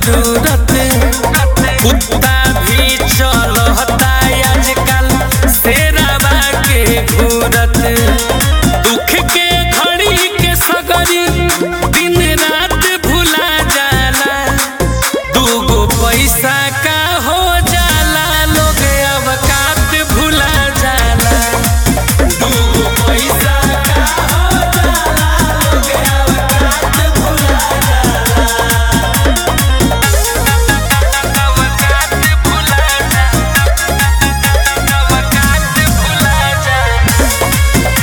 जरूरत कुत्ता भी चलता आजकल शेरवा के घूरत दुख के घड़ी के सगरी दिन रात भुला जाला दूगो पैसा का हो जाला लोग अवकात भुला जाला दूगो पैसा का हो जाला लोग अवकात भुला जाला अवकात भुला जाला अवकात भुला जाला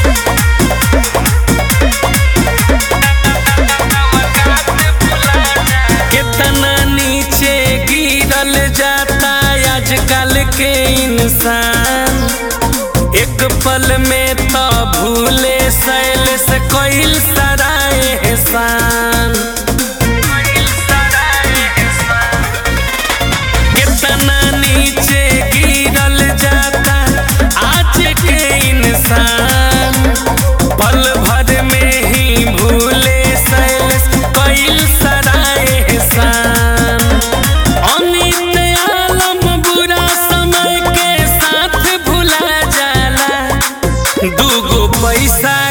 कितना नीचे गिरल जाता आजकल के इंसान एक पल में तो भूले सैल से कोई सराय एहसान कितना नीचे गिरल जाता आज के इंसान पल भर में ही भूले सैल कोई सराय एहसान अमित आलम बुरा समय के साथ भुला जाला दूगो पैसा